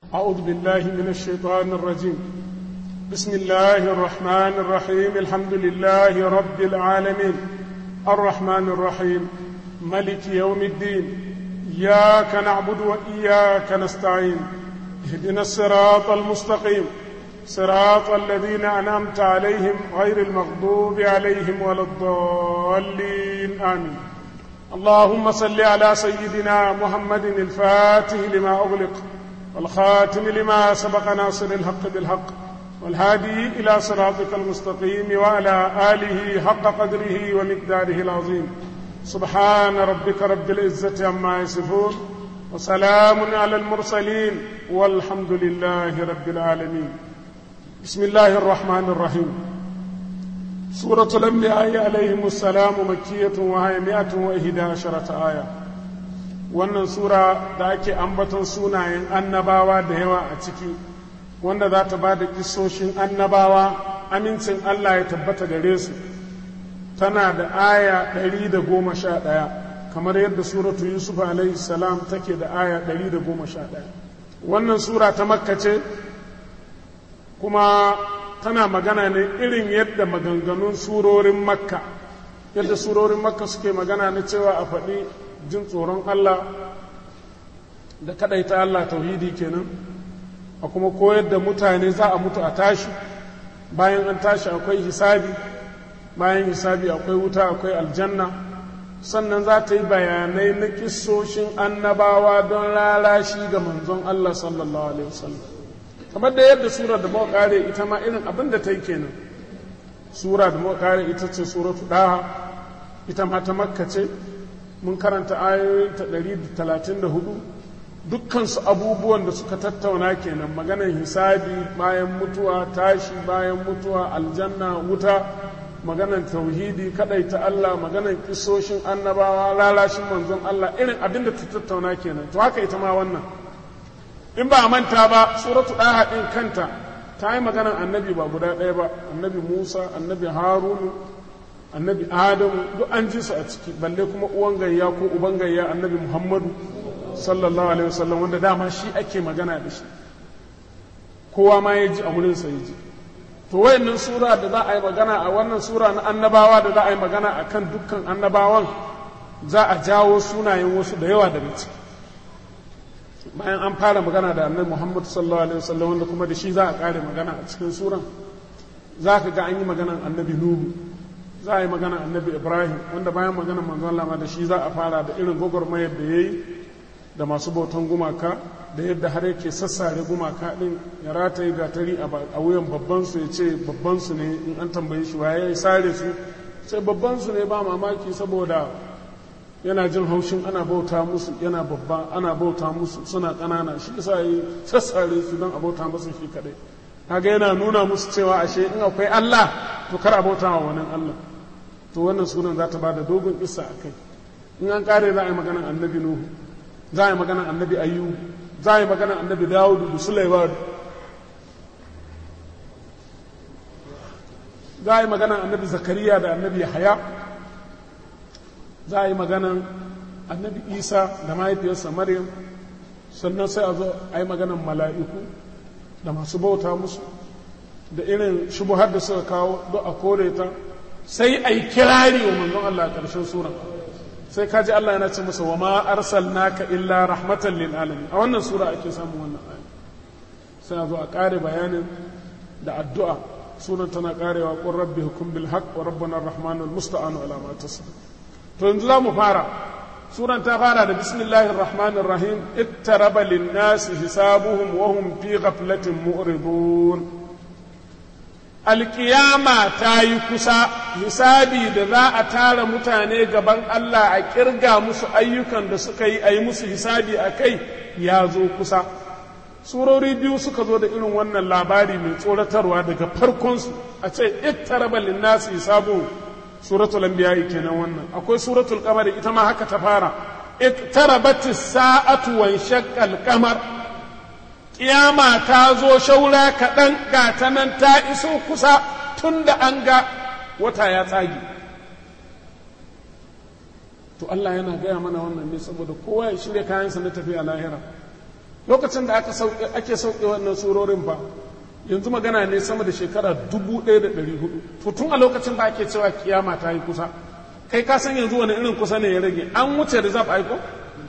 أعوذ بالله من الشيطان الرجيم بسم الله الرحمن الرحيم الحمد لله رب العالمين الرحمن الرحيم ملك يوم الدين إياك نعبد وإياك نستعين اهدنا الصراط المستقيم صراط الذين أنعمت عليهم غير المغضوب عليهم ولا الضالين آمين اللهم صل على سيدنا محمد الفاتح لما أغلق والخاتم لما سبق ناصر الحق بالحق والهادي إلى صراطك المستقيم وعلى آله حق قدره ومقداره العظيم سبحان ربك رب العزة عما يصفون وسلام على المرسلين والحمد لله رب العالمين بسم الله الرحمن الرحيم سورة الأنبياء عليهم السلام مكية وهي مئة وإحدى عشرة آية wannan sura da ake ambaton sunayen annabawa da yawa a ciki wanda za ta ba da kisoshin annabawa amincin Allah ya tabbata gare su tana da aya ɗari da goma sha ɗaya kamar yadda suratu yusuf alaihi salam take da aya ɗari da goma sha ɗaya wannan sura ta makka ce kuma tana magana ne irin yadda maganganun surorin makka yadda surorin makka suke magana na cewa a faɗi jin tsoron Allah da kadaita Allah tauhidi kenan a kuma koyar da mutane za a mutu a tashi bayan an tashi akwai hisabi bayan hisabi akwai wuta akwai aljanna sannan za ta yi bayanai na kissoshin annabawa don lalashi ga manzon Allah sallallahu alaihi wasallam kamar da yadda sura da muka kare ita ma irin abin da ta yi kenan sura da muka kare ita ce suratu daha ita ma ta makka ce mun karanta ayoyin ta 134 dukkansu abubuwan da suka tattauna kenan maganar hisabi bayan mutuwa tashi bayan mutuwa aljanna wuta maganar tauhidi ta Allah maganar kisoshin annabawa lalashin manzon Allah irin abin da ta tattauna kenan to haka ita ma wannan in ba a manta ba suratu ɗaha ɗin kanta ta yi maganar annabi ba guda ɗaya ba annabi musa annabi harunu annabi adamu duk an ji su a ciki balle kuma uwan gayya ko uban gayya annabi muhammadu sallallahu alaihi wasallam wanda dama shi ake magana da shi kowa ma ya ji a wurinsa ya ji to wayannan sura da za a yi magana a wannan sura na annabawa da za a yi magana a kan dukkan annabawan za a jawo sunayen wasu da yawa daga ciki bayan an fara magana da annabi muhammadu sallallahu alaihi wasallam wanda kuma da shi za a kare magana a cikin suran za ka ga an yi maganan annabi nuhu za a yi magana annabi ibrahim wanda bayan magana manzon lama da shi za a fara da irin gwagwarmayar da ya yi da masu bautan gumaka da yadda har yake sassare gumaka din ya rataye gatari a wuyan babbansu ya ce babbansu ne in an tambaye shi waye ya sare su sai babbansu ne ba mamaki saboda yana jin haushin ana bauta musu yana babba ana bauta musu suna ƙanana shi yasa yi sassare su don a bauta musu shi kadai kaga yana nuna musu cewa ashe in akwai Allah to kar a bauta wa wani Allah to wannan sunan za ta bada dogon isa a kai in an kare za a yi maganar annabi nuhu za a yi maganar annabi ayyub za a yi maganar annabi dawudu da sulaiman za a yi maganar annabi zakariya da annabi haya za a yi maganar annabi isa da mahaifiyarsa maryam sannan sai a zo a yi maganar mala'iku da masu bauta musu da irin shubuhar da suka kawo don a kore ta sai a yi kirari wa manzon Allah a ƙarshen sura sai ka ji Allah yana ce masa wa ma arsalnaka illa rahmatan lil alamin a wannan sura ake samun wannan aya sai a zo a ƙare bayanin da addu'a sunan tana ƙarewa qur rabbi hukum bil haqq wa rabbana arrahmanul musta'anu ala ma tasif to yanzu za mu fara suran ta fara da bismillahir rahmanir rahim ittaraba lin nasi hisabuhum wa hum fi ghaflatin mu'ridun alkiyama ta yi kusa hisabi da za a tara mutane gaban Allah a kirga musu ayyukan da suka yi a yi musu hisabi a kai ya zo kusa surori biyu suka zo da irin wannan labari mai tsoratarwa daga farkonsu a ce ittaraba linnasi hisabu suratul anbiya kenan wannan akwai suratul qamar ita ma haka ta fara ittarabatis sa'atu wan shaqqal qamar kiyama ta zo shaura kaɗan ga ta nan ta iso kusa tun da an ga wata ya tsage to Allah yana gaya mana wannan ne saboda kowa ya shirya kayansa na tafiya lahira lokacin da aka sauke ake sauke wannan surorin ba yanzu magana ne sama da shekara dubu ɗaya da ɗari hudu to tun a lokacin da ake cewa kiyama ta yi kusa kai ka san yanzu wani irin kusa ne ya rage an wuce reserve aiko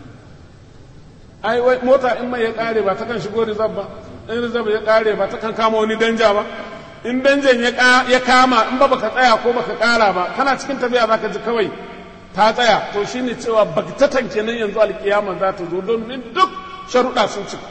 ai wai mota in mai ya kare ba ta kan shigo reserve ba in reserve ya kare ba ta kan kama wani danja ba in danjan ya kama in ba baka tsaya ko baka kara ba kana cikin tafiya zaka ji kawai ta tsaya to shine cewa bagtatan kenan yanzu alkiyama za ta zo don duk sharuɗa sun cika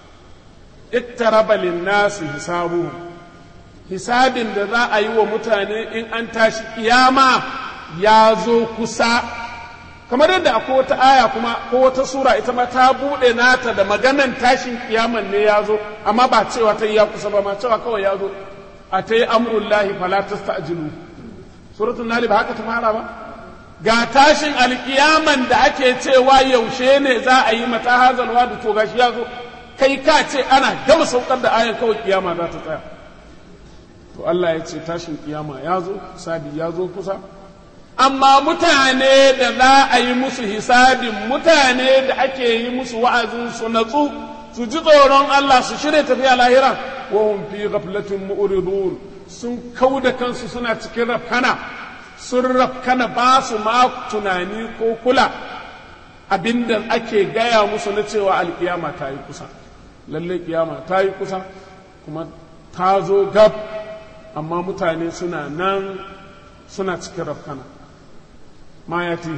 iktaraba linnasi hisabuhum hisabin da za a yi wa mutane in an tashi kiyama ya zo kusa kamar yadda akwai wata aya kuma ko wata sura ita ma ta buɗe nata da maganan tashin kiyaman ne ya zo amma ba cewa ta yi ya kusa ba ma cewa kawai ya zo a ta yi amurullahi fala tasta'jilu suratul nahl ba haka ta fara ba ga tashin alkiyaman da ake cewa yaushe ne za a yi mata hazal wadu to gashi ya zo kai ka ce ana gama saukar da ayan kawai kiyama za ta tsaya to Allah ya ce tashin kiyama ya zo hisabi ya zo kusa amma mutane da za a yi musu hisabin mutane da ake yi musu wa'azin su natsu su ji tsoron Allah su shirya tafiya lahira wa hum fi ghaflatin mu'ridun sun kauda kansu suna cikin rafkana sun rafkana ba su ma tunani ko kula abinda ake gaya musu na cewa alkiyama ta yi kusa lallai kiyama ta yi kusa kuma ta zo gab amma mutane suna nan suna cikin rafkana ma ya ti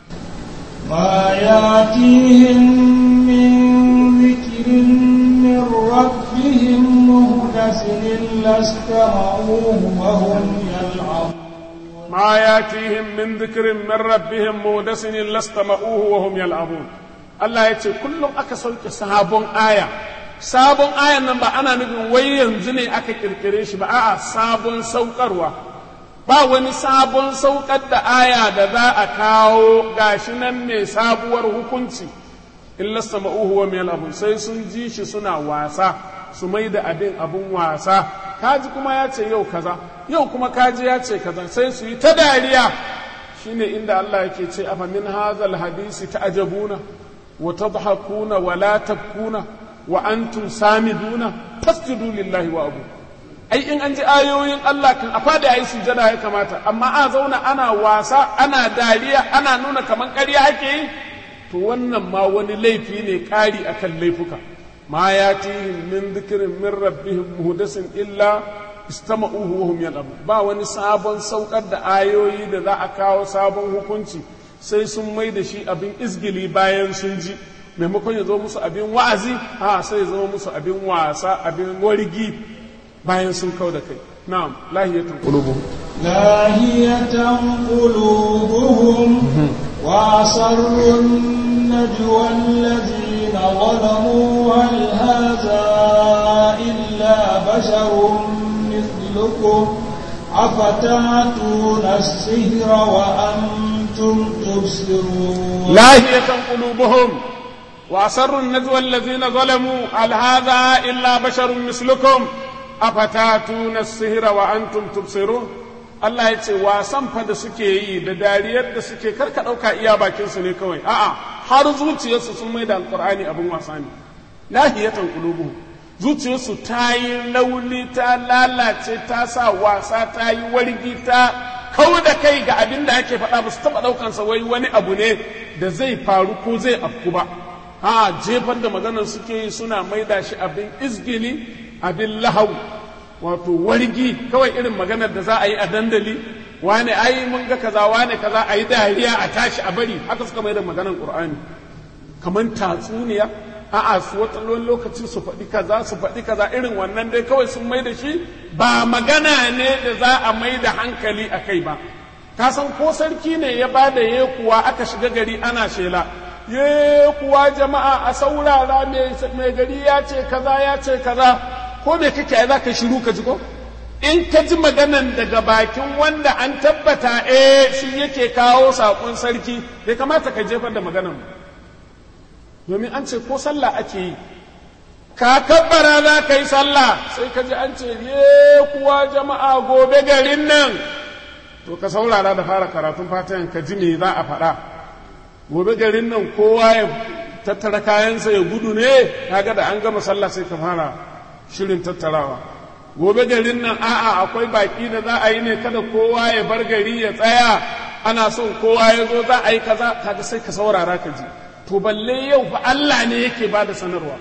ما ياتيهم من ذكر من ربهم مهدس إلا استمعوه وهم يلعبون ما ياتيهم من ذكر من ربهم مودس إلا استمعوه وهم يلعبون Allah ya ce kullum aka sauke sabon aya sabon ayan nan ba ana nufin wai yanzu ne aka kirkire shi ba a'a sabon saukarwa ba wani sabon saukar da aya da za a kawo gashi nan ne sabuwar hukunci illa sama'uhu wa miyal abun sai sun ji shi suna wasa su mai da abin abun wasa kaji kuma ya ce yau kaza yau kuma kaji ya ce kaza sai su yi ta dariya shine inda Allah yake ce afa min hazal hadisi ta'jabuna wa tadhakuna wa la tabkuna wa antum samiduna tasjudu lillahi wa abu ai in an ji ayoyin Allah kan a fada yayi sujada ya kamata amma a zauna ana wasa ana dariya ana nuna kaman ƙarya ake yi to wannan ma wani laifi ne ƙari akan laifuka ma yatihim min dhikrin min rabbihim muhdasin illa istama'uhu wa hum yal'abun ba wani sabon saukar da ayoyi da za a kawo sabon hukunci sai sun mai da shi abin izgili bayan sun ji maimakon ya zo musu abin wa'azi a sai ya zama musu abin wasa abin wargi bayan sun kau da kai na'am lahiyatun qulubuhum لاهية قلوبهم وأسروا النجوى الذين ظلموا هل هذا إلا بشر مثلكم أفتاتون السحر وأنتم تبصرون لاهية قلوبهم وأسروا النجوى الذين ظلموا هل هذا إلا بشر مثلكم أفتاتون السحر وأنتم تبصرون Allah ya ce wasan fa da suke yi da dariyar da suke karka ɗauka iya bakinsu ne kawai a'a har zuciyarsu sun mai da alƙur'ani abin wasa ne lahiyatan qulubuhum zuciyarsu ta yi launi ta lalace ta sa wasa ta yi wargi ta kau da kai ga abin da ake faɗa ba su taɓa ɗaukansa wai wani abu ne da zai faru ko zai afku ba a jefar da maganar suke yi suna maida shi abin izgili abin lahau wato wargi kawai irin maganar da za a yi a dandali wane ai mun ga kaza wane kaza a yi dariya a tashi a bari haka suka mai da maganar qur'ani kamar tatsuniya a'a su wata lokaci su faɗi kaza su faɗi kaza irin wannan dai kawai sun mai da shi ba magana ne da za a mai da hankali a kai ba ka san ko sarki ne ya ba da ye kuwa aka shiga gari ana shela ye kuwa jama'a a saurara mai gari ya ce kaza ya ce kaza ko me kake ai za ka shiru ka ji ko in ka ji maganan daga bakin wanda an tabbata eh shi yake kawo saƙon sarki bai kamata ka jefar da maganan ba domin an ce ko sallah ake yi ka kabbara za ka yi sallah sai ka ji an ce ye kuwa jama'a gobe garin nan to ka saurara da fara karatun fatihan ka ji me za a faɗa gobe garin nan kowa ya tattara kayansa ya gudu ne kaga da an gama sallah sai ka fara shirin tattarawa gobe garin nan a'a akwai baki da za a yi ne kada kowa ya bar gari ya tsaya ana son kowa ya zo za a yi kaza kaga sai ka saurara ka ji to balle yau fa Allah ne yake ba da sanarwa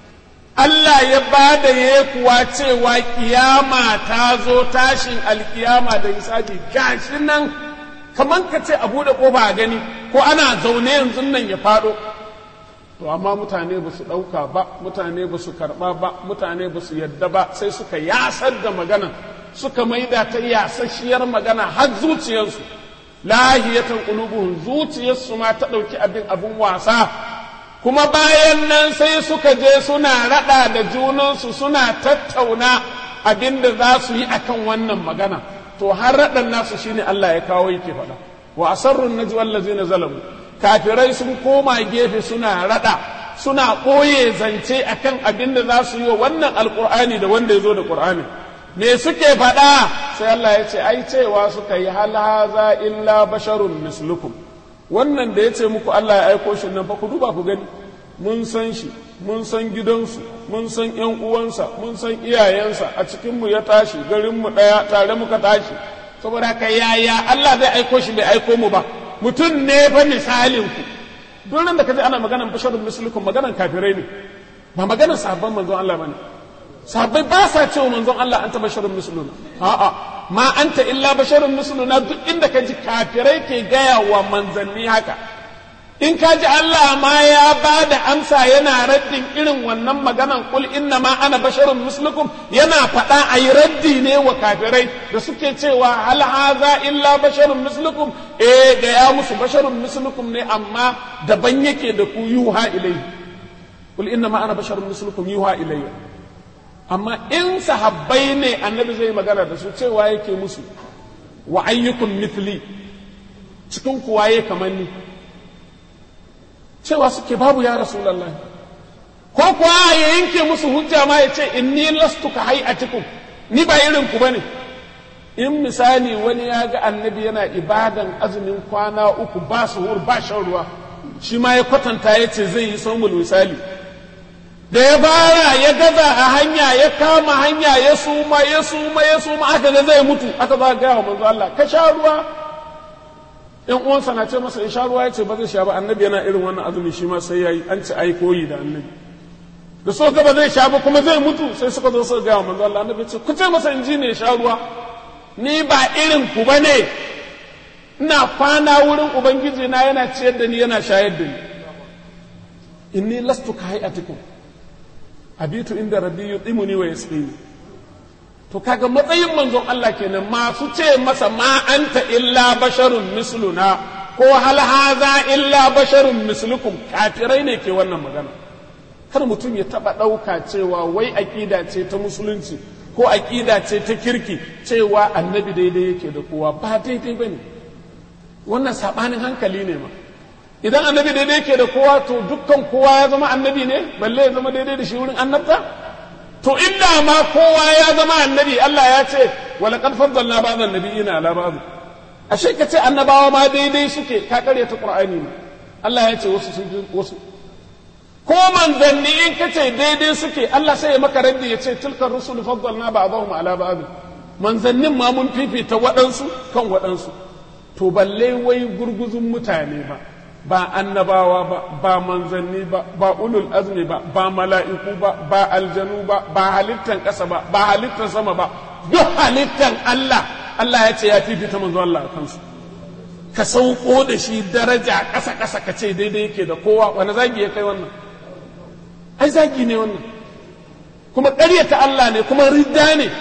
Allah ya ba da ya kuwa cewa kiyama ta zo tashin alkiyama da hisabi gashi nan kamar ka ce a buɗe ƙofa a gani ko ana zaune yanzu nan ya faɗo to amma mutane ba su ɗauka ba mutane ba su karɓa ba mutane ba su yadda ba sai suka yasar da magana suka maida ta yasasshiyar magana har zuciyarsu lahiyatan qulubuhum zuciyarsu ma ta ɗauki abin abin wasa kuma bayan nan sai suka je suna raɗa da junansu suna tattauna abin da za su yi akan wannan magana to har raɗan nasu shine Allah ya kawo yake faɗa wa asarrun najwa allazina zalamu kafirai sun koma gefe suna raɗa suna ɓoye zance akan abin da za su yi wa wannan alƙur'ani da wanda ya zo da ƙur'ani me suke faɗa sai Allah ya ce ai cewa suka yi hal haza illa basharun mislukum wannan da ya ce muku Allah ya aiko shi nan fa ku duba ku gani mun san shi mun san gidansu mun san ƴan uwansa mun san iyayensa a cikin mu ya tashi garin mu ɗaya tare muka tashi saboda haka yaya Allah zai aiko shi bai aiko mu ba mutum ne fa misalin ku duk da kaje ana maganar basharun mislukum maganar kafirai ne ba maganar sahabban manzon Allah bane sahabbai ba sa cewa manzon Allah anta basharun misluna a'a ma anta illa basharun misluna duk inda ka ji kafirai ke gaya wa manzanni haka in ka ji Allah ma ya ba da amsa yana raddin irin wannan maganan kul inna ma ana basharun mislukum yana faɗa a yi raddi ne wa kafirai da suke cewa hal haza illa basharun mislukum eh da ya musu basharun mislukum ne amma daban yake da ku yuha ilayhi kul inna ma ana basharun mislukum yuha ilayya amma in sahabbai ne annabi zai magana da su cewa yake musu wa ayyukum mithli cikin kuwaye kamar ni cewa suke babu ya rasulullahi ko kuwa ya yanke musu hujja ma ya ce inni lastu ka hay'atikum ni ba irin ku bane in misali wani ya ga annabi yana ibadan azumin kwana uku ba suhur ba shan ruwa shi ma ya kwatanta ya ce zai yi saumul misali da ya bara ya gaza a hanya ya kama hanya ya suma ya suma ya suma aka ga zai mutu aka za gaya wa manzo Allah ka sha ruwa in uwansa na ce masa in sha ruwa ya ce ba zai sha ba annabi yana irin wannan azumi shi ma sai yayi an ci ai koyi da annabi da so ga ba zai sha ba kuma zai mutu sai suka zo suka gaya wa manzo Allah annabi ce ku ce masa in ji ne ya sha ruwa ni ba irin ku bane ina kwana wurin ubangiji na yana ciyar da ni yana shayar da ni inni lastu ka hayatikum abitu inda rabbi yutimuni wa yasqini to kaga matsayin manzon Allah kenan masu ce masa ma anta illa basharun misluna ko hal haza illa basharun mislukum kafirai ne ke wannan magana kar mutum ya taba ɗauka cewa wai aƙida ce ta musulunci ko aƙida ce ta kirki cewa annabi daidai yake da kowa ba daidai bane wannan sabanin hankali ne ma idan annabi daidai yake da kowa to dukkan kowa ya zama annabi ne balle ya zama daidai da shi wurin annabta to inda ma kowa ya zama annabi Allah ya ce wala qad faddalna ba'dhan nabiyina ala ba'd ashe ka ce annabawa ma daidai suke ka kare ta qur'ani ne Allah ya ce wasu sun wasu ko manzanni in ka ce daidai suke Allah sai ya maka raddi ya ce tilkar rusul faddalna ba'dahum ala ba'd manzannin ma mun fifita waɗansu kan waɗansu to balle wai gurguzun mutane ba ba annabawa ba ba manzanni ba ba ulul azmi ba ba mala'iku ba ba aljanu ba ba halittan ƙasa ba ba halittan sama ba duk halittan Allah Allah ya ce ya fifita manzo Allah a kansu ka sauko da shi daraja ƙasa ƙasa ka ce daidai yake da kowa wani zagi ya kai wannan ai zagi ne wannan kuma ƙaryata Allah ne kuma ridda ne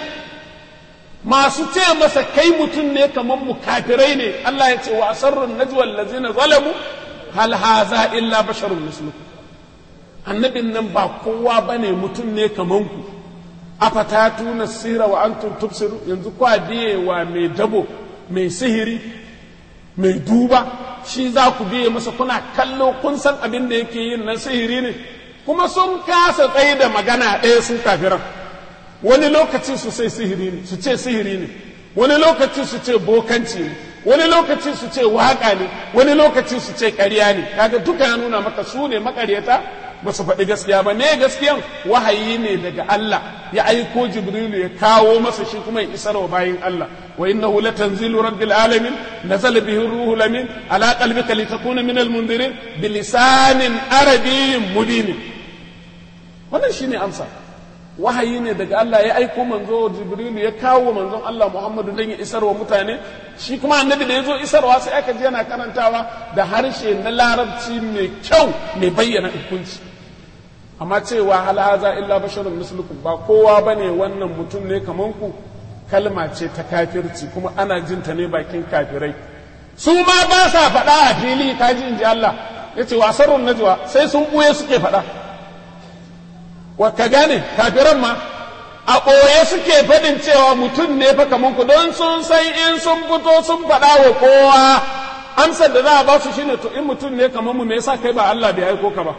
masu ce masa kai mutum ne kamar mu kafirai ne Allah ya ce wa asarrun najwa allazina zalamu hal haza illa basharun mislukum annabin nan ba kowa bane mutum ne kaman ku afatatuna sira wa antum tubsiru yanzu kwa biye wa mai dabo mai sihiri mai duba shi za ku biye masa kuna kallo kun san abin da yake yin nan sihiri ne kuma sun kasa tsaye da magana ɗaya su kafiran wani lokaci su sai sihiri ne su ce sihiri ne wani lokaci su ce bokanci ne wani lokaci su ce waka ne wani lokaci su ce ƙarya ne kaga duka ya nuna maka su ne makaryata ba su faɗi gaskiya ba ne gaskiyan wahayi ne daga Allah ya aiko Jibrilu ya kawo masa shi kuma ya isar wa bayin Allah wa innahu latanzilu rabbil alamin nazala bihi ruhul amin ala qalbika litakuna minal mundirin bilisanin arabiyyin mubin wannan shine amsa wahayi ne daga Allah ya aiko manzo Jibrilu ya kawo manzon Allah Muhammadu dan ya isar wa mutane shi kuma annabi da ya zo isarwa sai aka ji yana karantawa da harshe na larabci mai kyau mai bayyana hukunci amma cewa hal haza illa basharun mislukum ba kowa bane wannan mutum ne kaman ku kalma ce ta kafirci kuma ana jin ta ne bakin kafirai su ma ba sa faɗa a fili kaji in ji Allah yace wasarun najwa sai sun buye suke faɗa wa ka gane kafiran ma a ɓoye suke faɗin cewa mutum ne fa kaman ku don sun san in sun fito sun faɗa wa kowa amsar da za a ba su shine to in mutum ne kaman mu me yasa kai ba Allah bai aiko ka ba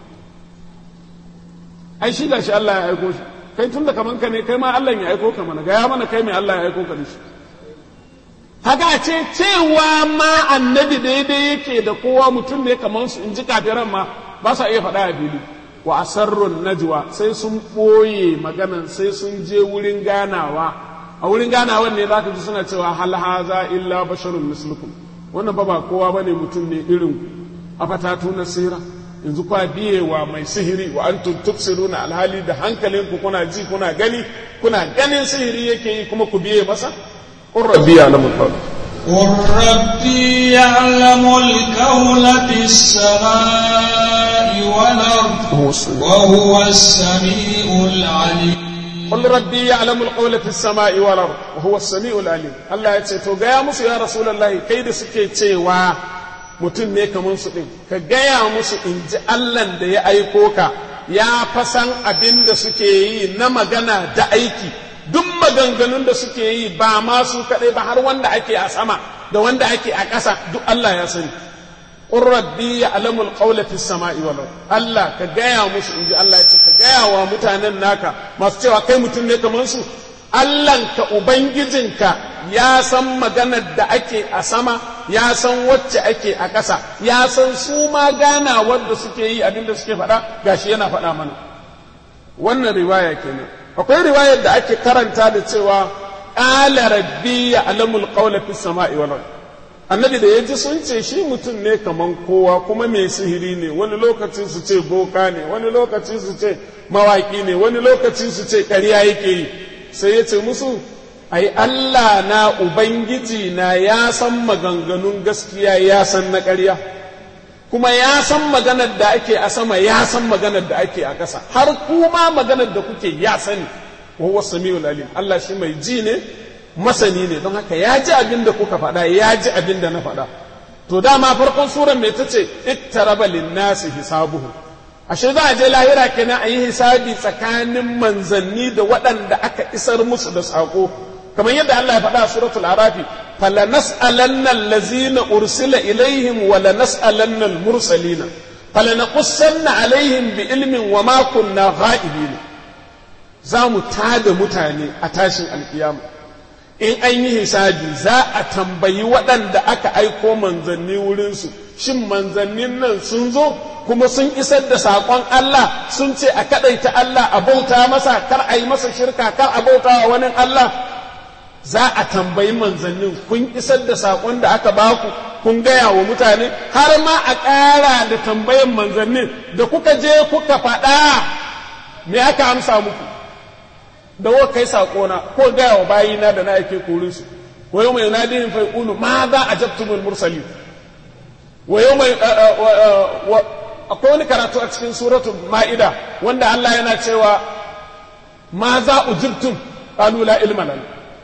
ai shi gashi Allah ya aiko shi kai tunda kaman ka ne kai ma Allah ya aiko ka mana gaya mana kai mai Allah ya aiko ka da shi haka a ce cewa ma annabi daidai yake da kowa mutum ne kaman su in ji kafiran ma ba sa iya faɗa a fili wa asarrun najwa sai sun ɓoye maganan sai sun je wurin ganawa a wurin ganawan ne zaka ji suna cewa hal haza illa basharun mislukum wannan ba ba kowa bane mutum ne irin afatatu nasira yanzu kwa biyewa mai sihiri wa antum tubsiruna alhali da hankalin ku kuna ji kuna gani kuna ganin sihiri yake yi kuma ku biye masa qur rabbi ya'lamu qawl قل ربي يعلم القول في السماء والأرض وهو السميع العليم قل ربي يعلم القول في السماء والأرض وهو السميع العليم الله يتي تو غيا musu ya rasulullahi kai da suke cewa mutum ne kamar su ɗin ka gaya musu in ji Allahn da ya aiko ka ya fasan abin da suke yi na magana da aiki duk maganganun da suke yi ba ma su kaɗai ba har wanda ake a sama da wanda ake a ƙasa duk Allah ya sani qur rabbi ya'lamu al-qawla fi samai wal Allah ka gaya musu in ji Allah ya ce ka gaya wa mutanen naka masu cewa kai mutum ne kamar su Allahnka Ubangijinka ya san maganar da ake a sama, ya san wacce ake a ƙasa, ya san su ma gana wadda suke yi abinda suke faɗa, gashi yana faɗa mana. Wannan riwaya kenan. Akwai riwayar da ake karanta da cewa, ƙala rabbi ya alamul ƙaula fi sama'i wal Annabi da ya ji sun ce shi mutum ne kaman kowa kuma mai sihiri ne, wani lokaci su ce boka ne, wani lokaci su ce mawaƙi ne, wani lokaci su ce ƙarya yake yi. sai ya ce musu ai Allah na Ubangiji na ya san maganganun gaskiya ya san na ƙarya kuma ya san maganar da ake a sama ya san maganar da ake a ƙasa har kuma maganar da kuke ya sani wahuwa samiul alim Allah shi mai ji ne masani ne don haka ya ji abin da kuka faɗa ya ji abin da na faɗa to dama farkon suran mai ta ce iktaraba linnasi hisabuhu ashe za a je lahira kenan a yi hisabi tsakanin manzanni da waɗanda aka isar musu da saƙo kamar yadda Allah ya faɗa a suratul arafi fala nas'alanna allazina ursila ilaihim wa la nas'alanna al-mursalina fala naqussanna alaihim bi ilmin wa ma kunna ghaibin za mu tada mutane a tashin alkiyama in an yi hisabi za a tambayi waɗanda aka aiko manzanni wurinsu shin manzannin nan sun zo kuma sun isar da saƙon Allah sun ce a kaɗaita Allah a bauta masa kar a yi masa shirka kar a bauta wa wani Allah za a tambayi manzannin kun isar da saƙon da aka baku kun gaya wa mutane har ma a ƙara da tambayan manzannin da kuka je kuka faɗa me aka amsa muku da wa kai saƙona ko gaya wa bayina da na ake korinsu wa yau mai nadihin fa yaqulu ma za ajabtumul mursalin wa yau mai akwai wani karatu a cikin suratul ma'ida wanda Allah yana cewa ma za ujibtum qalu la ilma lana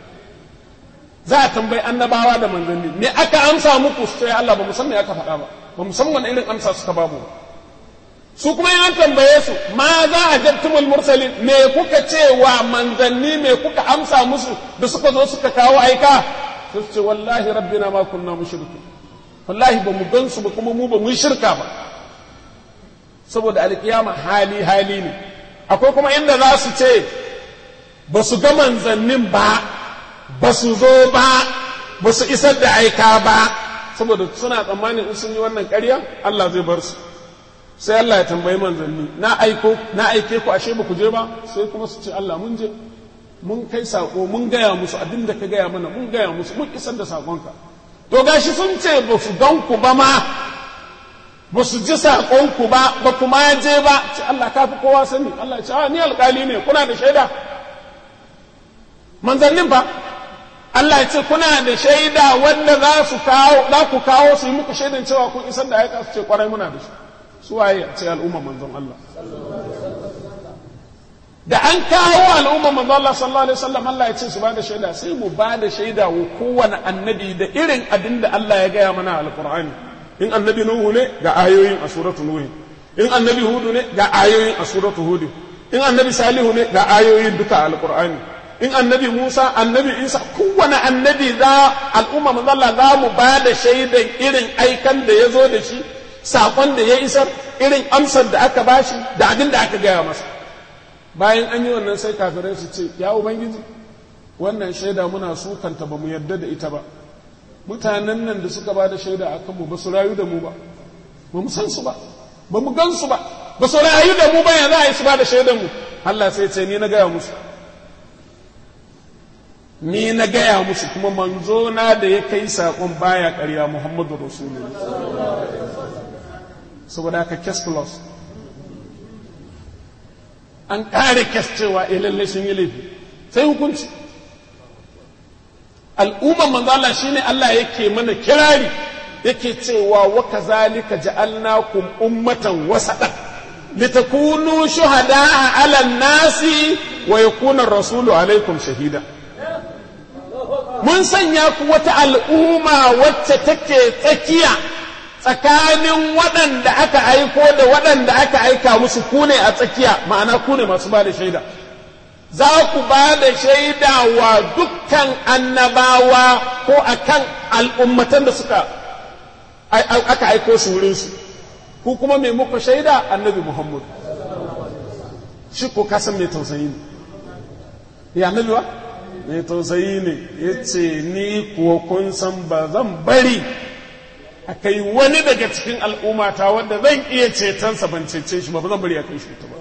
za a tambayi annabawa da manzanni me aka amsa muku sai Allah ba mu san me aka faɗa ba ba mu san wani irin amsa suka ba mu su kuma an tambaye su ma za a jabtumul mursalin me kuka ce wa manzanni me kuka amsa musu da suka zo suka kawo aika su ce wallahi rabbina ma kunna mushrikin wallahi ba mu gansu ba kuma mu ba mu shirka ba saboda alkiyama hali hali ne akwai kuma inda za su ce ba su ga manzannin ba ba su zo ba ba su isar da aika ba saboda suna tsammanin in sun yi wannan ƙarya Allah zai bar su sai Allah ya tambayi manzanni na aiko na aike ku ashe ba ku je ba sai kuma su ce Allah mun je mun kai sako mun gaya musu abin da ka gaya mana mun gaya musu mun isar da sakonka to gashi sun ce ba su gan ku ba ma ba su ji sakonku ba ba kuma je ba ce Allah ka fi kowa sani Allah ce ni alƙali ne kuna da shaida manzannin fa Allah ya ce kuna da shaida wanda za su kawo za ku kawo su yi muku shaidan cewa kun isar da aika su ce kwarai muna da shi su waye a ce al'umma manzon Allah da an kawo al'umma manzon Allah sallallahu alaihi wasallam Allah ya ce su ba da shaida sai mu ba da shaida wa kowane annabi da irin abin da Allah ya gaya mana alqur'ani in annabi nuhu ne ga ayoyin a suratu nuhu in annabi hudu ne ga ayoyin a suratu hudu in annabi salihu ne ga ayoyin duka alqur'ani in annabi Musa annabi Isa kowane annabi za al'umma manzalla za mu ba da shaidan irin aikan da ya zo da shi saƙon da ya isar irin amsar da aka bashi da abin da aka gaya masa bayan an yi wannan sai kafirai su ce ya ubangiji wannan shaida muna sukanta ba mu yarda da ita ba mutanen nan da suka ba da shaida a kanmu ba su rayu da mu ba ba mu san su ba ba mu gan su ba ba su rayu da mu ba ya za a yi su ba da shaidan mu Allah sai ce ni na gaya musu ni na gaya musu kuma manzo na da ya kai saƙon baya ƙarya Muhammadu Rasulullah saboda haka kes plus an ƙare kes cewa eh lallai sun yi laifi sai hukunci al'umman manzo Allah shine Allah yake mana kirari yake cewa wa kazalika ja'alnakum ummatan wasatan litakunu shuhada'a 'alan nasi wa yakuna ar-rasulu 'alaykum shahida mun sanya ku wata al'umma wacce take tsakiya tsakanin waɗanda aka aiko da waɗanda aka aika musu ku ne a tsakiya ma'ana ku ne masu ba da shaida za ku ba da shaida wa dukkan annabawa ko akan al'ummatan da suka aka aiko su wurinsu ku kuma mai muku shaida annabi muhammad shi ko kasan mai tausayi ne ya annabi wa mai tausayi ne ya ce ni kuwa kun san ba zan bari a kai wani daga cikin al'ummata wanda zan iya cetonsa ban cece shi ba ba zan bari a kai shi ta ba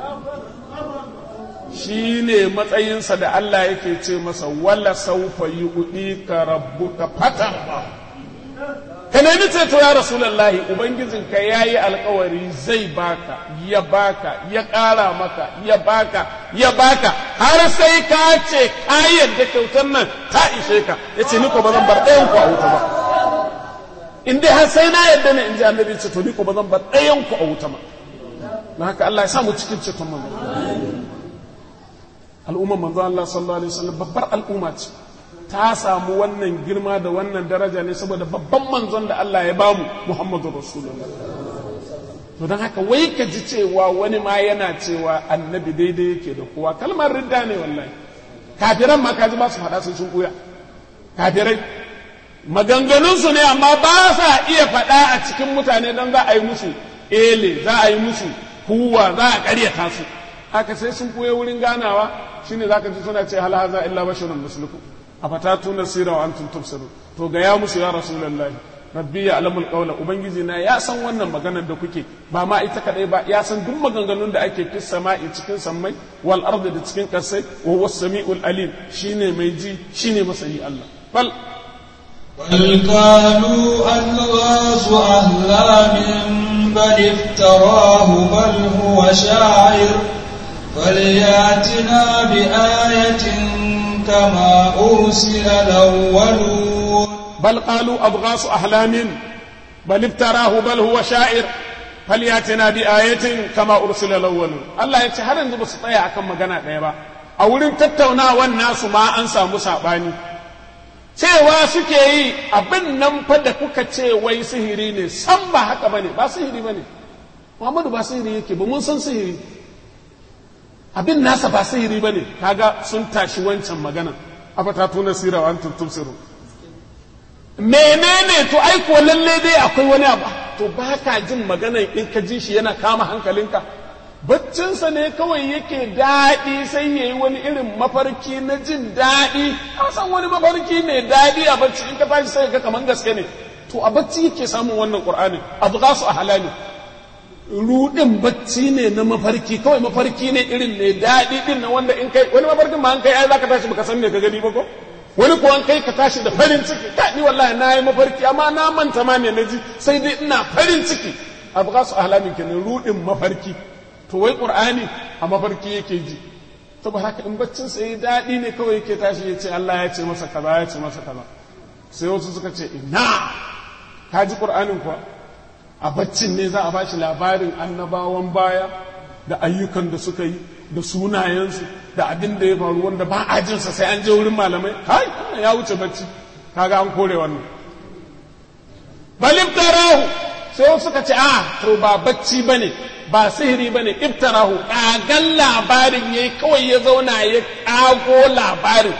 shi ne matsayinsa da Allah yake ce masa wala saufa yi kuɗi ka rabu ka fata ba ka nemi ceto ya rasulallahi ubangijinka ya yi alkawari zai baka ya baka ya ƙara maka ya baka ya baka har sai ka ce kayan da kyautar nan ta ishe ka ya ce ni ko ba zan bar ɗayan ku a wuta ba in dai har sai na yadda ne in ji annabi ce to ni ko ba zan bar ɗayan ku a wuta ba na haka Allah ya sa mu cikin ceton manzo al'umman manzo Allah sallallahu alaihi wasallam babbar al'umma ce ta samu wannan girma da wannan daraja ne saboda babban manzon da Allah ya bamu Muhammadu Rasulullah to don haka wai ka ji cewa wani ma yana cewa annabi daidai yake da kowa kalmar ridda ne wallahi kafiran ma kaji ba su faɗa sun sun kuya kafirai maganganunsu ne amma ba sa iya faɗa a cikin mutane don za a yi musu ele za a yi musu kuwa za a ƙaryata su haka sai sun koya wurin ganawa shine zaka ji suna ce hal haza illa basharun mislukum afatatuna sira wa antum tubsirun to ga ya musu ya rasulullahi rabbi ya alamul qawla ubangiji na ya san wannan maganar da kuke ba ma ita kadai ba ya san duk maganganun da ake fi sama'i cikin sammai wal ardi da cikin kasai wa huwa samiul alim shine mai ji shine masani Allah bal بل قالوا أضغاث أهلام بل افتراه بل هو شاعر فلياتنا بآية كما أرسل الأولون بل قالوا أضغاث أحلام بل افتراه بل هو شاعر فلياتنا بآية كما أرسل الأولون الله يتحرر yanzu ba su tsaya akan magana ɗaya ba a wurin tattaunawar nasu ma an samu saɓani cewa suke yi abin nan fa da kuka ce wai sihiri ne san ba haka bane ba sihiri bane Muhammadu ba sihiri yake ba mun san sihiri abin nasa ba sihiri bane kaga sun tashi wancan magana afata tuna sira wa antum tubsiru menene to ai ko lalle dai akwai wani abu to ba ka jin maganan in ka ji shi yana kama hankalinka baccinsa ne kawai yake daɗi sai ya yi wani irin mafarki na jin daɗi a san wani mafarki mai daɗi a bacci in ka tashi sai ga kamar gaske ne to a bacci yake samun wannan qur'anin abu za su a halali rudin bacci ne na mafarki kawai mafarki ne irin mai daɗi din na wanda in kai wani mafarkin ma an kai ai zaka tashi baka san me ka gani ba ko wani ko an kai ka tashi da farin ciki ka ni wallahi na yi mafarki amma na manta ma me naji sai dai ina farin ciki abu za su a halali kenan rudin mafarki to wai qur'ani a mafarki yake ji saboda haka in baccin sa yi daɗi ne kawai yake tashi ya ce Allah ya ce masa kaza ya ce masa kaza sai wasu suka ce ina ka ji qur'anin kuwa a baccin ne za a ba shi labarin annabawan baya da ayyukan da suka yi da sunayensu da abin da ya faru wanda ba a jinsa sai an je wurin malamai kai wannan ya wuce bacci kaga an kore wannan balib tarahu sai wasu suka ce a to ba bacci bane ba sihiri bane iftarahu kagan labarin yayi kawai ya zauna ya kago labarin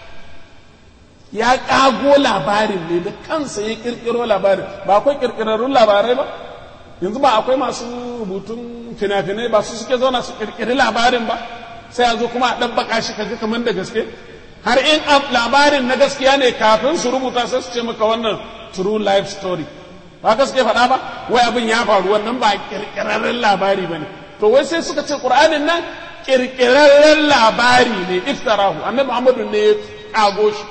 ya kago labarin ne da kansa ya kirkiro labarin ba akwai kirkirarrun labarai ba yanzu ba akwai masu rubutun fina-finai ba su suke zauna su kirkiri labarin ba sai a zo kuma a ɗabbaka shi kaga kamar da gaske har in labarin na gaskiya ne kafin su rubuta sai su ce maka wannan true life story ba gaske faɗa ba wai abin ya faru wannan ba kirkirarren labari ba ne to wai sai suka ce ƙur'anin nan kirkirarren labari ne iftarahu annabi muhammadu ne ya kago shi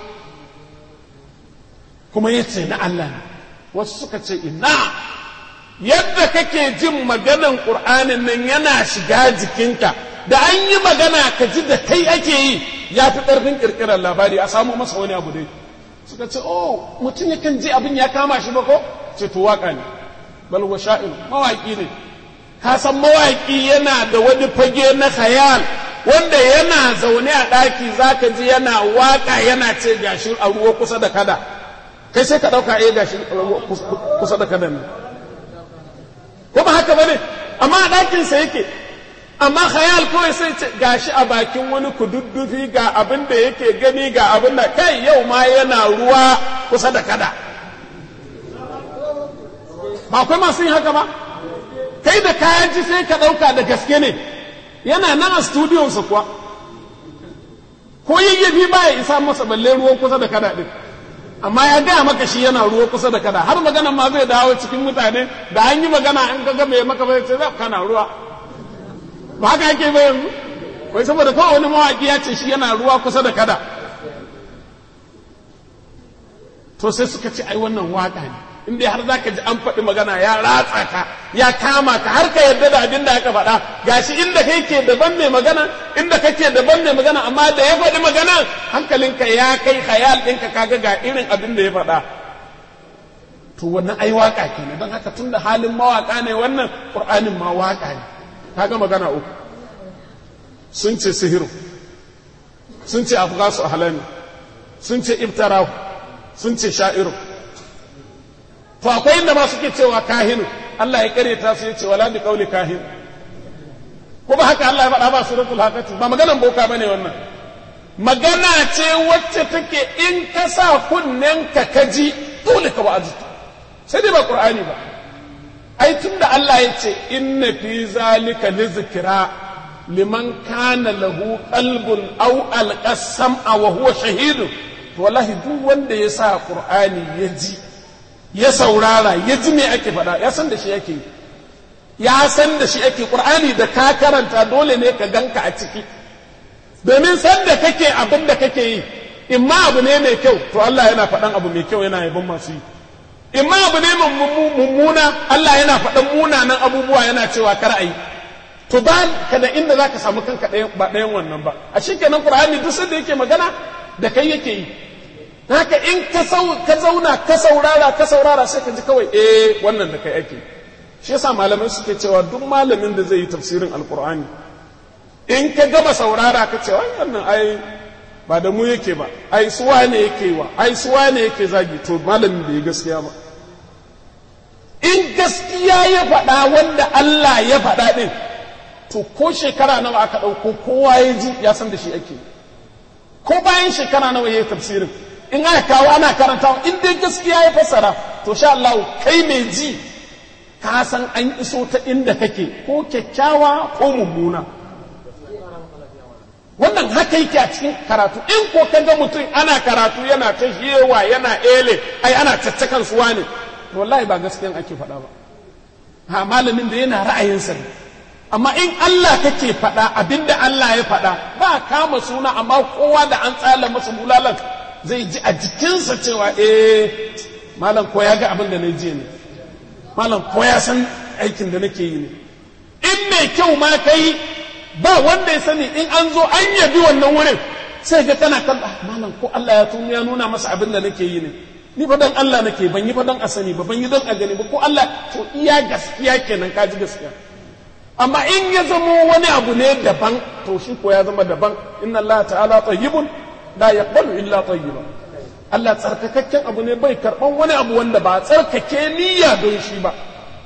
kuma ya ce na Allah ne wasu suka ce ina yadda kake jin maganan ƙur'anin nan yana shiga jikinka da an yi magana ka ji da kai ake yi ya fi ƙarfin ƙirƙirar labari a samu masa wani abu dai suka ce oh mutum yakan ji abin ya kama shi ba ko ce to waka ne bal wa sha'ir mawaki ne ka san mawaki yana da wani fage na khayal wanda yana zaune a ɗaki zaka ji yana waka yana ce gashi a ruwa kusa da kada kai sai ka ɗauka eh gashi kusa da kada ne ko ba haka bane amma a ɗakinsa yake amma khayal kawai sai ce gashi a bakin wani kududdufi ga abin da yake gani ga abin da kai yau ma yana ruwa kusa da kada ba akwai masu yin haka ba kai da kayan ji sai ka ɗauka da gaske ne yana nan a studiyonsa kuwa ko yayyafi ba ya isa masa balle ruwan kusa da kada ɗin amma ya gaya maka shi yana ruwa kusa da kada har magana ma zai dawo cikin mutane da an yi magana an ga mai maka bai ce za kana ruwa ba haka yake ba yanzu wai saboda kawai wani mawaƙi ya ce shi yana ruwa kusa da kada to sai suka ce ai wannan waka ne in dai har zaka ji an faɗi magana ya ratsa ka ya kama ka har ka yarda da abin da aka faɗa gashi inda kai ke daban mai magana inda kake daban mai magana amma da ya faɗi magana hankalinka ya kai khayal ɗinka kaga ga irin abin da ya faɗa to wannan ai waka kenan don haka tunda halin mawaka ne wannan qur'anin ma waka ne kaga magana uku sun ce sihiru sun ce afghasu ahlami sun ce ibtarahu sun ce sha'iru to akwai inda ma suke cewa kahinu Allah ya kare ta su ya ce wala bi qawli kahin ko ba haka Allah ya faɗa ba suratul haqati ba maganan boka bane wannan magana ce wacce take in ka sa kunnen ka kaji dole ka wa'azi sai dai ba qur'ani ba ai tunda Allah ya ce inna fi zalika lizikra liman kana lahu qalbun aw alqasama wa huwa shahidun to wallahi duk wanda ya sa qur'ani ya ji ya saurara ya ji me ake faɗa ya san da shi yake ya san da shi ake qur'ani da ka karanta dole ne ka ganka a ciki domin san da kake abin da kake yi in ma abu ne mai kyau to Allah yana faɗan abu mai kyau yana yabon masu yi in ma abu ne mummuna Allah yana faɗan munanan abubuwa yana cewa kar a yi to ba ka da inda za ka samu kanka ba ɗayan wannan ba a shi kenan qur'ani duk sanda yake magana da kai yake yi haka in ka zauna ka saurara ka saurara sai ka ji kawai eh wannan da kai ake shi yasa malamai suke cewa duk malamin da zai yi tafsirin alqur'ani in ka gama saurara ka ce wannan ai ba da mu yake ba ai suwa ne yake wa ai suwa ne yake zagi to malamin bai gaskiya ba in gaskiya ya faɗa wanda Allah ya faɗa ɗin to ko shekara nawa aka ɗauko kowa ya ji ya san da shi ake ko bayan shekara nawa ya yi tafsirin in aka kawo ana karantawa in dai gaskiya ya fassara to sha Allah kai mai ji ka san an iso ta inda kake ko kyakkyawa ko mummuna wannan haka yake a cikin karatu in ko ka ga mutum ana karatu yana ta hewa yana ele ai ana caccakan suwa ne wallahi ba gaskiyan ake faɗa ba ha malamin da yana ra'ayinsa ne amma in Allah kake faɗa abinda Allah ya faɗa ba kama suna amma kowa da an tsala masa bulalan zai ji a jikinsa cewa eh malam ko ya ga abin da na je ne malam ko ya san aikin da nake yi ne in mai kyau ma kai ba wanda ya sani in an zo an yabi wannan wurin sai ga kana kan malam ko Allah ya tuni ya nuna masa abin da nake yi ne ni fa dan Allah nake ban yi fa dan a sani ba ban yi dan a gani ba ko Allah to iya gaskiya kenan ka ji gaskiya amma in ya zamo wani abu ne daban to shi ko ya zama daban inna Allah ta'ala tayyibun la yaqbalu illa tayyiba Allah tsarkakakken abu ne bai karban wani abu wanda ba tsarkake niyya don shi ba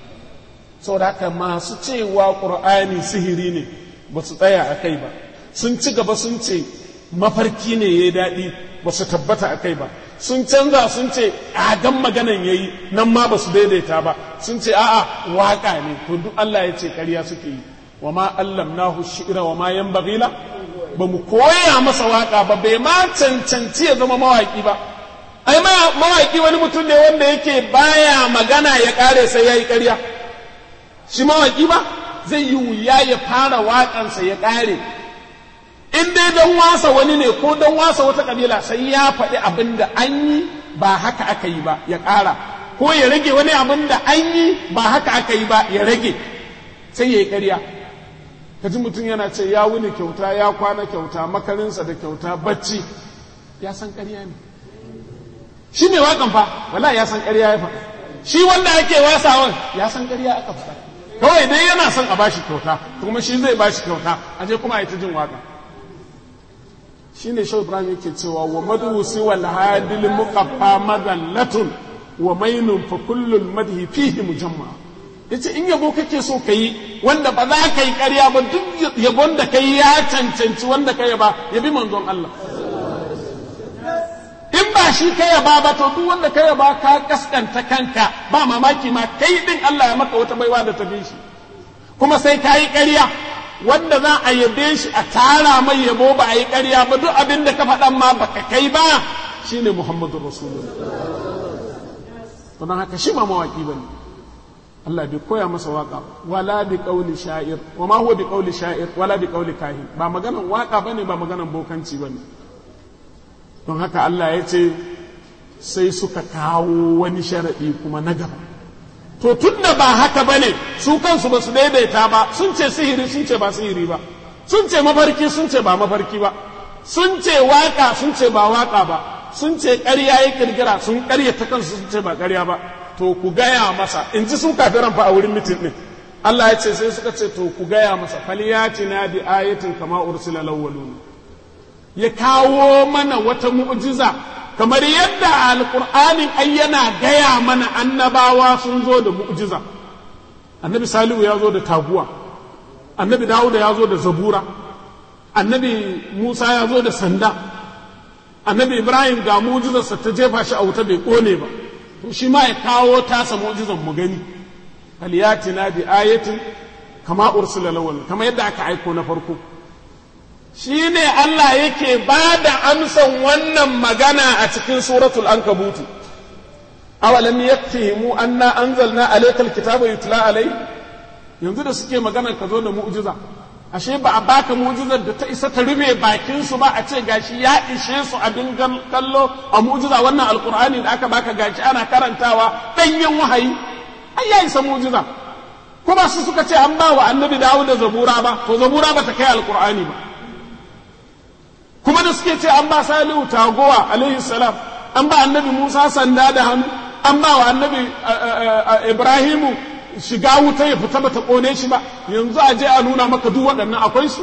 saboda haka masu cewa qur'ani sihiri ne ba su tsaya a kai ba sun ci gaba sun ce mafarki ne ya daɗi ba su tabbata a kai ba sun canza sun ce agan maganan ya yi nan ma ba su daidaita ba sun ce a'a waka ne to duk Allah ya ce ƙarya suke yi wa ma allamnahu shi'ra wa ma yanbaghila ba mu koya masa waka ba bai ma cancanci ya zama mawaki ba ai mawaki wani mutum ne wanda yake baya magana ya kare sai yayi ƙarya shi mawaki ba zai yi wuya ya fara waƙansa ya ƙare in dai don wasa wani ne ko don wasa wata ƙabila sai ya faɗi abin da an yi ba haka aka yi ba ya ƙara ko ya rage wani abin da an yi ba haka aka yi ba ya rage sai ya yi ƙarya ka ji mutum yana ce ya wuni kyauta ya kwana kyauta makarinsa da kyauta bacci ya san ƙarya ne shi mai waƙan fa wala ya san ƙarya ya faɗa shi wanda ake wasawan ya san ƙarya aka faɗa kawai dai yana son a bashi kyauta kuma shi zai bashi kyauta a je kuma a yi ta jin waka shi ne shau ibrahim yake cewa wa madusi wal hadil muqaffa madallatun wa mainun fa kullul madhi fihi mujamma yace in yabo kake so kayi wanda ba za ka yi ƙarya ba duk yabon da kai ya cancanci wanda ka yaba yabi manzon Allah in ba shi ka yaba ba to duk wanda ka yaba ka kaskanta kanka ba mamaki ma kai din Allah ya maka wata baiwa da ta bi shi kuma sai ka yi ƙarya wanda za a yabe shi a tara mai yabo ba a yi ƙarya ba duk abin da ka faɗan ma baka kai ba shine Muhammadu Rasulullah to don haka shi ma mawaki bane Allah bai koya masa waka wala bi qawli sha'ir wa ma huwa bi qawli sha'ir wala bi qawli kahin ba maganan waka bane ba maganan bokanci bane don haka Allah ya ce sai suka kawo wani sharaɗi kuma na gaba to tun da ba haka ba ne su kansu ba su daidaita ba sun ce sihiri sun ce ba sihiri ba sun ce mafarki sun ce ba mafarki ba sun ce waka sun ce ba waka ba sun ce ƙarya ya kirkira sun ƙarya ta kansu sun ce ba ƙarya ba to ku gaya masa in ji sun kafiran fa a wurin mitin ɗin Allah ya ce sai suka ce to ku gaya masa falyatina bi ayatin kama ursila lawwaluna ya kawo mana wata mu'jiza kamar yadda alƙur'anin ai yana gaya mana annabawa sun zo da mu'jiza annabi salihu ya zo da taguwa annabi dawuda ya zo da zabura annabi musa ya zo da sanda annabi ibrahim ga mu'jizarsa ta jefa shi a wuta bai kone ba to shi ma ya kawo tasa mu'jizan mu gani aliyatina bi ayatin kama ursula lawal kama yadda aka aiko na farko shi ne Allah yake ba da amsan wannan magana a cikin suratul ankabutu awalam yakfihimu anna anzalna alaykal kitaba yutla alai yanzu da suke magana ka zo da mu'jiza ashe ba a baka mu'jizar da ta isa ta rufe bakin su ba a ce gashi ya ishe su abin kallo a mu'jiza wannan alqur'ani da aka baka gashi ana karantawa danyen wahayi ai ya isa mu'jiza kuma su suka ce an ba wa annabi Dawud da zabura ba to zabura ba ta kai alqur'ani ba kuma da suke ce an ba salihu tagowa alaihi salam an ba annabi musa sanda da hannu an ba wa annabi ibrahimu shiga wuta ya fita bata kone shi ba yanzu a je a nuna maka duk waɗannan akwai su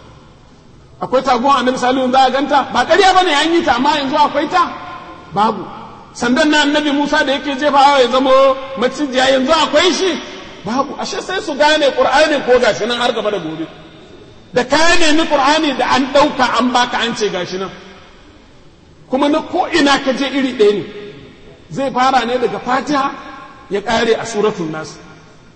akwai tagowa annabi salihu za a ganta ba ƙarya bane an yi ta amma yanzu akwai ta babu sandan na annabi musa da yake jefawa ya zama macijiya yanzu akwai shi babu ashe sai su gane qur'ani ko gashi nan har gaba da gobe da ka nemi qur'ani da an ɗauka an baka an ce gashi nan kuma na ko ina ka je iri ɗaya ne zai fara ne daga fatiha ya ƙare a suratul nas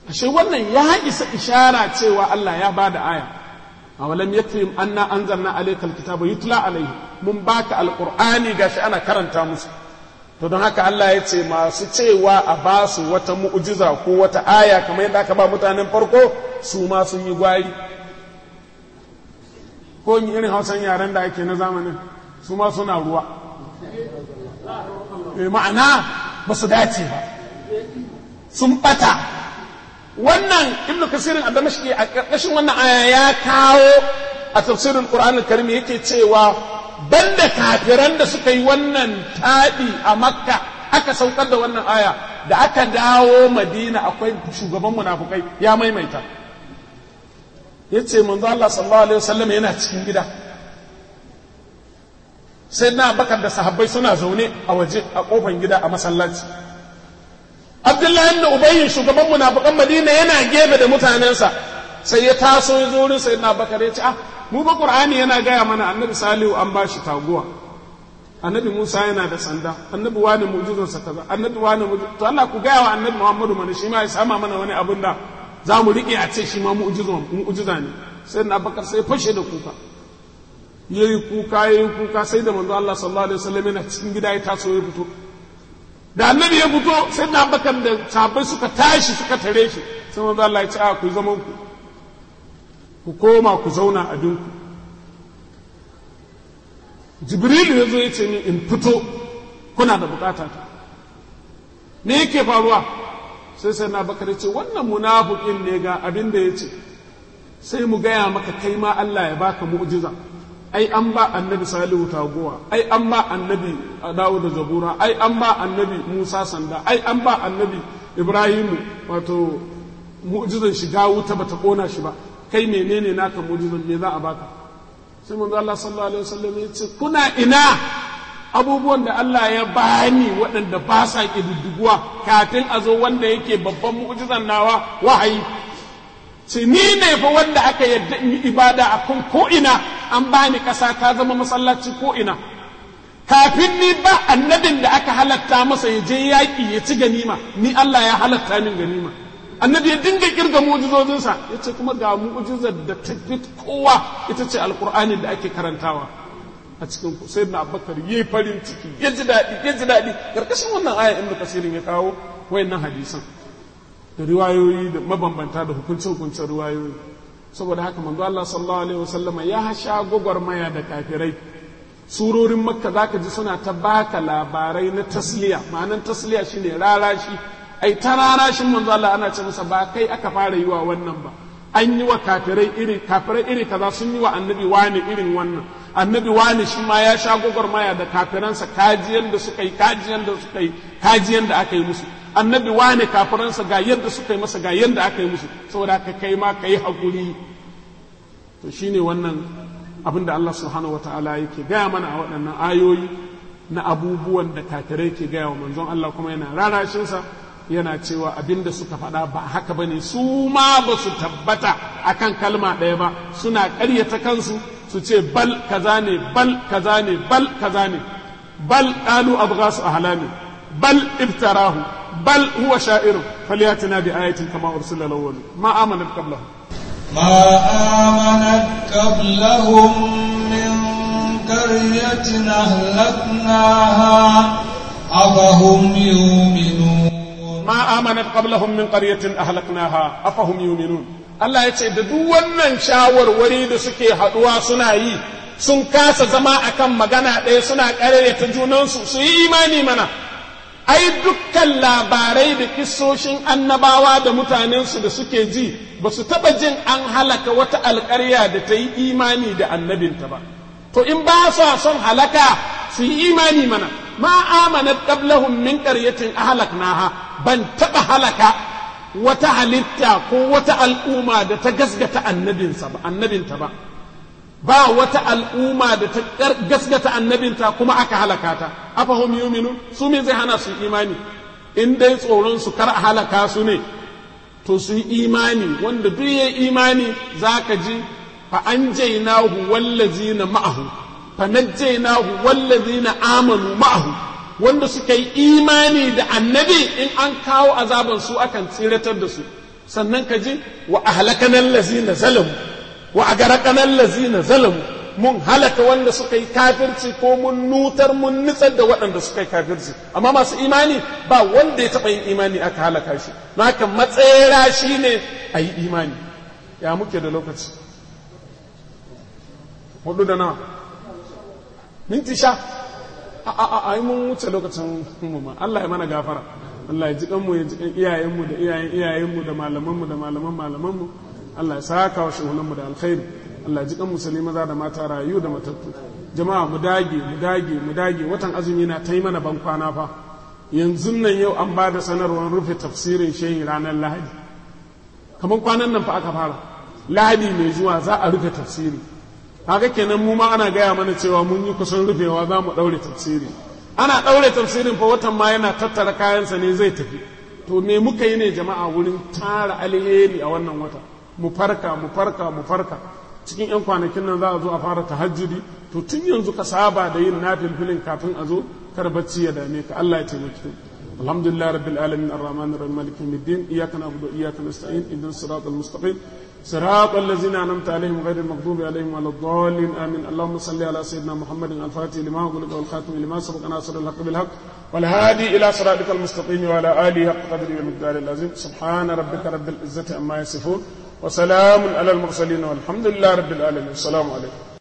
ashe wannan ya isa ishara cewa Allah ya bada aya awalam yakrim anna anzalna alaykal kitaba yutla alayhi mun baka alqur'ani gashi ana karanta musu to don haka Allah ya ce masu cewa a ba su wata mu'jiza ko wata aya kamar yadda aka ba mutanen farko su ma sun yi gwari ko irin hausan yaren da ake na zamanin su ma suna ruwa ma'ana ba su dace ba sun bata wannan ibn kasirin a damashki a ƙarƙashin wannan aya ya kawo a tafsirin qur'anul karim yake cewa banda kafiran da suka yi wannan taɗi a makka aka saukar da wannan aya da aka dawo madina akwai shugaban munafukai ya maimaita ya ce manzo Allah sallallahu alaihi wasallam yana cikin gida sai na bakar da sahabbai suna zaune a waje a kofan gida a masallaci abdullahi da ubayyin shugaban munafukan madina yana gefe da mutanensa sai ya taso ya zo wurin sayyidina bakar ya ce ah mu ba qur'ani yana gaya mana annabi salihu an ba shi taguwa annabi musa yana da sanda annabi wani mu'jizarsa kaza annabi wani to Allah ku gaya wa annabi muhammadu mana shi ma ya sama mana wani abin da za mu riƙe a ce shi ma mu'jiza ne sai na bakar sai fashe da kuka yayi kuka yayi kuka sai da manzo Allah sallallahu alaihi wasallam yana cikin gida ya taso ya fito da annabi ya fito sai na bakar da sahabbai suka tashi suka tare shi sai manzo Allah ya ce a ku zaman ku ku koma ku zauna a dinku jibrilu ya zo ya ce ni in fito kuna da bukata ta me yake faruwa sai sai na bakar ce wannan munafukin ne ga abin da ya ce sai mu gaya maka kai ma Allah ya baka mu'jiza ai an ba annabi salihu taguwa ai an ba annabi dawo da zabura ai an ba annabi musa sanda ai an ba annabi ibrahimu wato mu'jizan shiga wuta bata kona shi ba kai menene naka mu'jizan me za a baka sai manzo Allah sallallahu alaihi wasallam ya ce kuna ina abubuwan da Allah ya bani waɗanda ba sa ƙididdiguwa kafin a zo wanda yake babban mu'jizan nawa wahayi ce ni ne fa wanda aka yadda in yi ibada a kan ko'ina an bani ƙasa ta zama masallaci ko'ina kafin ni ba annabin da aka halatta masa ya je yaƙi ya ci ganima ni Allah ya halatta min ganima annabi ya dinga kirga mu'jizozinsa ya ce kuma ga mu'jizar da ta kowa ita ce alƙur'ani da ake karantawa a cikin ku sai na abubakar yi farin ciki ya ji daɗi ya ji daɗi ƙarƙashin wannan aya inda kasirin ya kawo wayannan hadisan da riwayoyi da mabambanta da hukuncin hukuncin riwayoyi saboda haka manzo Allah sallallahu alaihi wasallama ya sha gwagwarmaya da kafirai surorin makka zaka ji suna ta baka labarai na tasliya ma'anan tasliya shine rarashi ai ta rarashin manzo Allah ana ce masa ba kai aka fara yi wa wannan ba an yi wa kafirai iri kafirai iri kaza sun yi wa annabi wani irin wannan annabi wani shi ma ya sha gwagwarmaya da kafiransa kajiyan da suka yi kajiyan da suka yi kajiyan da aka yi musu annabi wani kafiransa ga yadda suka yi masa ga yadda aka yi musu saboda ka kai ma ka yi haƙuri to shine wannan abin da Allah subhanahu wa ta'ala yake gaya mana a waɗannan ayoyi na abubuwan da kafirai ke gaya wa manzon Allah kuma yana rarashinsa yana cewa abin da suka faɗa ba haka ba ne su ma ba su tabbata akan kalma ɗaya ba suna ƙaryata kansu su ce bal kaza ne bal kaza ne bal kaza ne bal qalu abghasu ahlami bal iftarahu bal huwa sha'irun falyatina bi ayatin kama ursila al-awwal ma amanat qablahum ما آمنت قبلهم من قرية أهلكناها أفهم يؤمنون ما آمنت قبلهم من قرية أهلكناها أفهم يؤمنون Allah ya ce da duk wannan shawarwari da suke haɗuwa suna yi sun kasa zama akan magana ɗaya suna ƙarere junansu su yi imani mana ai dukkan labarai da kissoshin annabawa da mutanensu da suke ji ba su taɓa jin an halaka wata alƙarya da ta yi imani da annabinta ba to in ba sa son halaka su yi imani mana ma amanat qablahum min qaryatin ahlaknaha ban taɓa halaka wata halitta ko wata al'umma da ta gasgata annabinsa ba annabinta ba ba wata al'umma da ta gasgata annabinta kuma aka halaka ta afahum yuminu su me zai hana su imani in dai tsoron su kar a halaka su ne to su yi imani wanda duk ya imani zaka ji fa anjaynahu wallazina ma'ahu fa najjaynahu wallazina amanu ma'ahu wanda suka yi imani da annabi in an kawo azaban su akan tsiratar da su sannan ka ji wa ahlakana allazina zalamu wa agaraqana allazina zalamu mun halaka wanda suka yi kafirci ko mun nutar mun nitsar da waɗanda suka yi kafirci amma masu imani ba wanda ya taɓa yin imani aka halaka shi don haka matsayera shi ne a yi imani ya muke da lokaci hudu da nawa minti sha a a a mun wuce lokacin mu ma Allah ya mana gafara Allah ya ji kanmu ya ji kan iyayenmu da iyayen iyayenmu da malamanmu da malaman malamanmu Allah ya saka wa shehunanmu da alkhairi Allah ji kan musulmi maza da mata rayu da matattu jama'a mu dage mu dage mu dage watan azumi na ta yi mana ban kwana fa yanzu nan yau an ba da sanarwar rufe tafsirin shehi ranar lahadi kamar kwanan nan fa aka fara lahadi mai zuwa za a rufe tafsiri haka kenan mu ma ana gaya mana cewa mun yi kusan rufewa za mu ɗaure tafsiri ana ɗaure tafsirin fa watan ma yana tattara kayansa ne zai tafi to me muka yi ne jama'a wurin tara alheri a wannan wata mu farka mu farka mu farka cikin 'yan kwanakin nan za a zo a fara tahajjudi to tun yanzu ka saba da yin nafilfilin kafin a zo kar bacci ya dame ka Allah ya taimake alhamdulillah rabbil alamin arrahman arrahim maliki yawmiddin iyyaka na'budu wa iyyaka nasta'in ihdinas siratal mustaqim صراط الذين أنعمت عليهم غير المغضوب عليهم ولا الضالين آمين اللهم صل على سيدنا محمد الفاتح لما أغلق والخاتم لما سبق ناصر الحق بالحق والهادي إلى صراطك المستقيم وعلى آله حق قدره ومقداره العظيم سبحان ربك رب العزة عما يصفون وسلام على المرسلين والحمد لله رب العالمين السلام عليكم